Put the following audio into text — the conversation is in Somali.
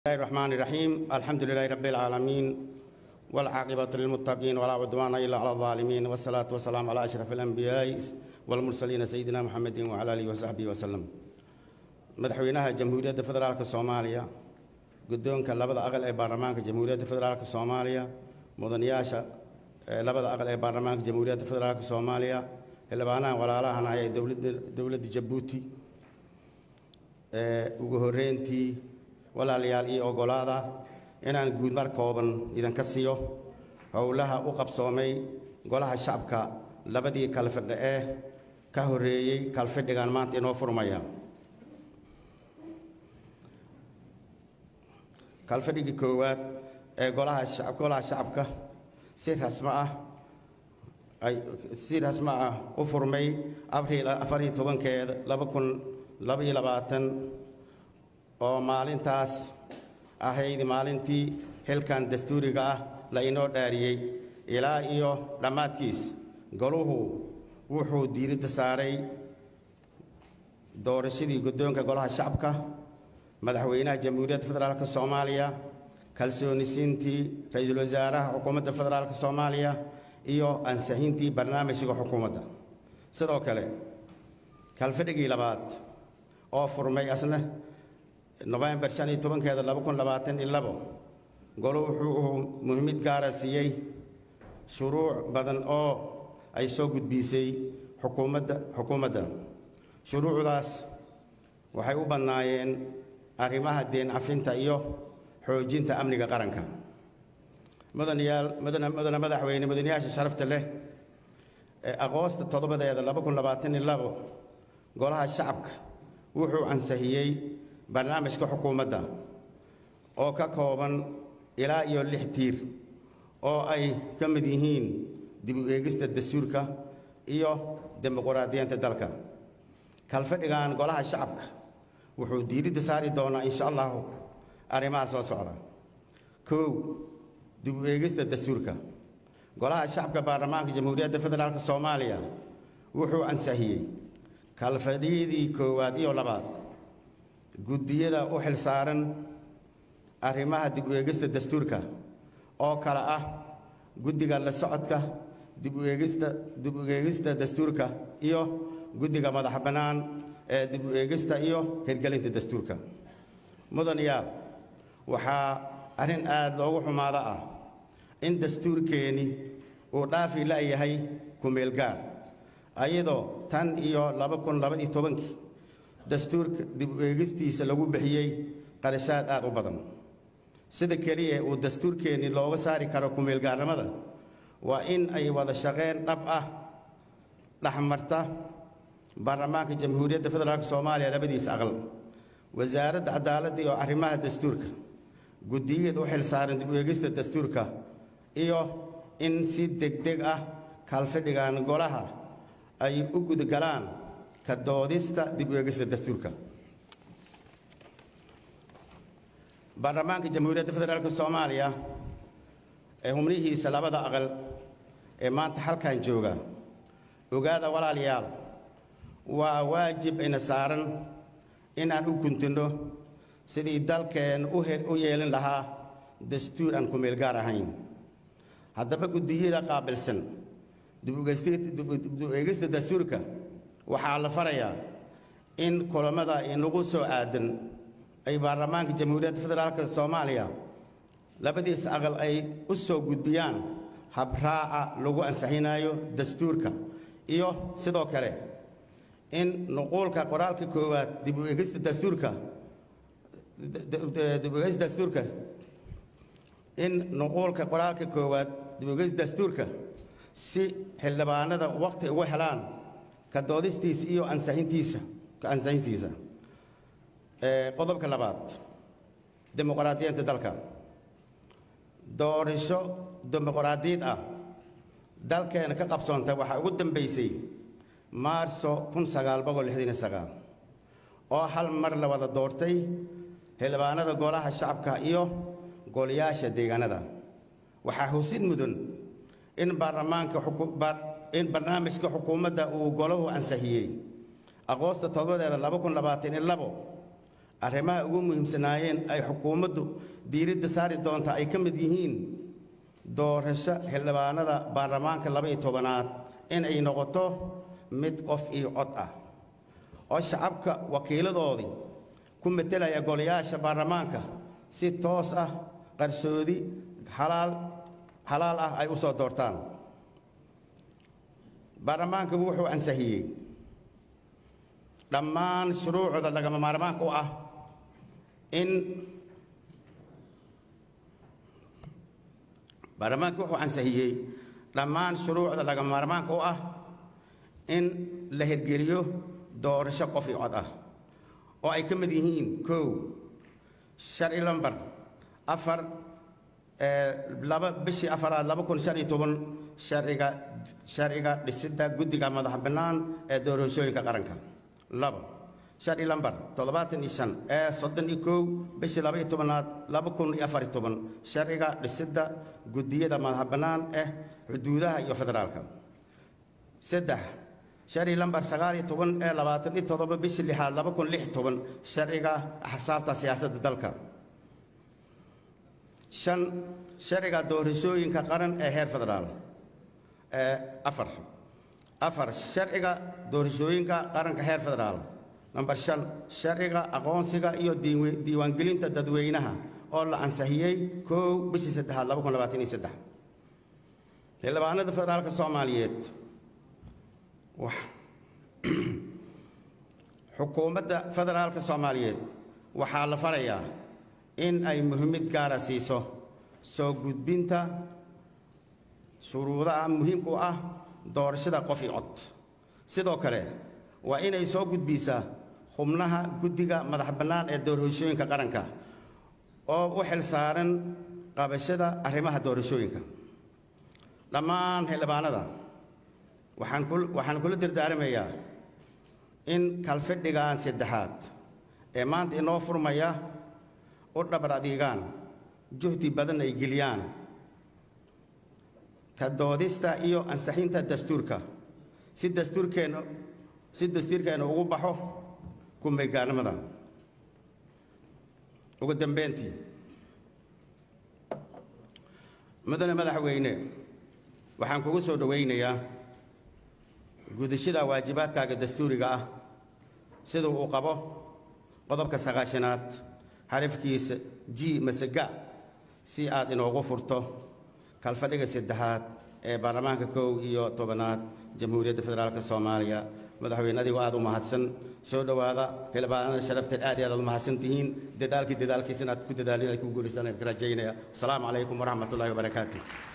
الرحمن الرحيم الحمد لله رب العالمين والعاقبة للمتقين ولا عدوان إلا على الظالمين والصلاة والسلام على أشرف الأنبياء والمرسلين سيدنا محمد وعلى آله وصحبه وسلم madaxweynaha jamhuuriyadda federaalk soomaaliya guddoonka labada aqal ee baarlamaanka jamhuuriyadda federaalk soomaaliya mudanayaasha labada aqal ee baarlamaanka jamhuuriyadda federaalk soomaaliya xildhibaanaha walaalahana ee dowladda dowladda jabuuti ugu horreyntii walaalayaal iyo ogolaada inaan guudmar kooban idinka siiyo howlaha u qabsoomay golaha shacabka labadii kalfidha ee ka horreeyey kalfidhigan maanta inoo furmaya kalfadhigii koowaad ee golaha golaha shacabka si rasmo ah ay si rasmo ah u furmay abriil afar iyo tobankeeda laba kun laba iyo labaatan oo maalintaas ahayd maalintii xilkan dastuuriga ah la inoo dhaariyey ilaa iyo dhammaadkiis goluhu wuxuu diiradda saaray doorashadii guddoonka golaha shacabka madaxweynaha jamhuuriyadda federaalk soomaaliya kalsoonisiintii ra-iisul wasaaraha xukuumadda federaalk soomaaliya iyo ansixintii barnaamijka xukuumadda sidoo kale kalfadhigii labaad oo furmay asna nofembar shan iyo tobankeeda laba kun labaatan iyo labo golo wuxuu muhiimid gaara siiyey shuruuc badan oo ay soo gudbiisay xukuumadda xukuumadda shuruucdaas waxay u badnaayeen arrimaha deen cafinta iyo xoojinta amniga qaranka mudanayaal mudana mudana madaxweyne mudanayaasha sharafta leh ee aqoosta toddobadeeda laba kun labaatan iyo labo golaha shacabka wuxuu ansixiyey barnaamijka xukuumadda oo ka kooban ilaa iyo lix tiir oo ay ka mid yihiin dib u eegista dastuurka iyo dimuquraadiyiinta dalka kalfadhigan golaha shacabka wuxuu diiradda saari doonaa insha allahu arrimaha soo socda kow dib u eegista dastuurka golaha shacabka baarlamaanka jamhuuriyadda federaalk soomaaliya wuxuu ansixiyey kalfadhiyadii koowaad iyo labaad guddiyada u xilsaaran arrimaha dib u eegista dastuurka oo kale ah guddiga la socodka dib u eegista dib u eegista dastuurka iyo guddiga madax bannaan ee dib u eegista iyo hirgelinta dastuurka mudanayaal waxaa arrin aad loogu xumaado ah in dastuurkeenni uu dhaafi la'yahay kumeelgaar ayadoo tan iyo laba kun labaiyo tobankii dastuurka dib u eegistiisa lagu bixiyey qarashaad aad u badan sida keliya uu dastuurkeenni looga saari karo kumeelgaarnimada waa in ay wada shaqayn dhab ah dhexmarta baarlamaanka jamhuuriyadda federaalk soomaaliya labadiisa aqal wasaaradda cadaaladda iyo arrimaha dastuurka guddiyada u xilsaaran dib u eegista dastuurka iyo in si degdeg ah kaalfadhigan golaha ay u gudgalaan ka doodista dib u eegista dastuurka baarlamaanka jamhuuriyadda federaalk soomaaliya ee xubnihiisa labada aqal ee maanta halkan jooga ogaada walaalayaal waa waajib ina saaran inaan u guntinno sidii dalkeen u yeelin lahaa dastuur aan kumeelgaar ahayn haddaba guddiyada qaabilsan dib u eegista dastuurka waxaa la farayaa in kulammada inagu soo aadan ay baarlamaanka jamhuuriyadda federaalk soomaaliya labadiis aqal ay u soo gudbiyaan habraaca lagu ansixinayo dastuurka iyo sidoo kale in nuquulka qoraalka koowaad dib u eegista dastuurka dib u eegista dastuurka in nuquulka qoraalka koowaad dib u eegista dastuurka si xildhibaanada waqti ugu helaan ka doodistiisa iyo ansixintiisa ka ansixintiisa qodobka labaad dimuqraadiyiinta dalka doorasho dimuqraadiyad ah dalkeena ka qabsoontay waxaa ugu dambaysay maarso kun sagaal boqol lixdan iyo sagaal oo hal mar la wada doortay xildhibaanada golaha shacabka iyo golayaasha deegaanada waxaa husid mudan in baarlamaanka in barnaamijka xukuumadda uu golahu ansixiyey aqoosta toddobadeeda laba kun labaatan iyo labo arrimaha ugu muhiimsanaayeen ay xukuumaddu diiradda saari doonta ay ka mid yihiin doorasho xildhibaanada baarlamaanka laba iyo tobanaad in ay noqoto mid qof iyo cod ah oo shacabka wakiiladoodii ku metelaya golayaasha baarlamaanka si toos ah qarsoodi xalaal xalaal ah ay u soo doortaan baarlamaanku wuxuu ansixiyey dhammaan shuruucda lagama maarmaanka u ah in baarlamaanku wuxuu ansixiyey dhammaan shuruucda lagama maarmaanka u ah in la hirgeliyo doorasho qof iyo cod ah oo ay ka mid yihiin kow sharci lambar afar laba bishii afaraad laba kun shan iyo toban sharciga sharciga dhisidda guddiga madax bannaan ee doorashooyinka qaranka labo sharci lambar toddobaatan iyo shan ee soddon iyo kow bishii laba iyo tobanaad laba kun iyo afar iyo toban sharciga dhisidda guddiyada madax bannaan ee xuduudaha iyo federaalka saddex sharci lambar sagaal iyo toban ee labaatan iyo toddoba bishii lixaad laba kun lix toban sharciga axsaabta siyaasadda dalka shan sharciga doorashooyinka qaran ee heer federaal afar afar sharciga doorashooyinka qaranka heer federaal namber shan sharciga aqoonsiga iyo diiwaangelinta dadweynaha oo la ansixiyey kow bishii saddexaad laba kun labaatan iyo saddex xildhibaanada federaalka soomaaliyeed xukuumadda federaalka soomaaliyeed waxaa la farayaa in ay muhiimad gaara siiso soo gudbinta shuruudaha muhiimka u ah doorashada qof iyo cod sidoo kale waa inay soo gudbisaa xubnaha guddiga madax bannaan ee doorashooyinka qaranka oo u xil saaran qabashada arrimaha doorashooyinka dhammaan xildhibaanada waxaan kula dardaaramayaa in kalfidhigan saddexaad ee maanta inoo furmaya u dhabar adiigaan juhdi badan ay geliyaan ka doodista iyo ansixinta dastuurka si dastuurkeenna si dastuurkeenna ugu baxo kumaygaarnimada ugu dambeyntii mudane madaxweyne waxaan kugu soo dhowaynayaa gudashada waajibaadkaaga dastuuriga ah sida uu qabo qodobka sagaashanaad xarafkiisa g masega si aad inoogu furto kalfadhiga saddexaad ee baarlamaanka kow iyo tobanaad jamhuuriyadda federaalka soomaaliya madaxweyne adigoo aad u mahadsan soo dhowaada xildhibaanada sharafteed aad iyo aad aad u mahadsan tihiin dadaalkii dadaalkiisa inaad ku dadaalin ay ku guulaystaan ka rajaynaya asalaamu calaykum waraxmat ullahi wabarakaatu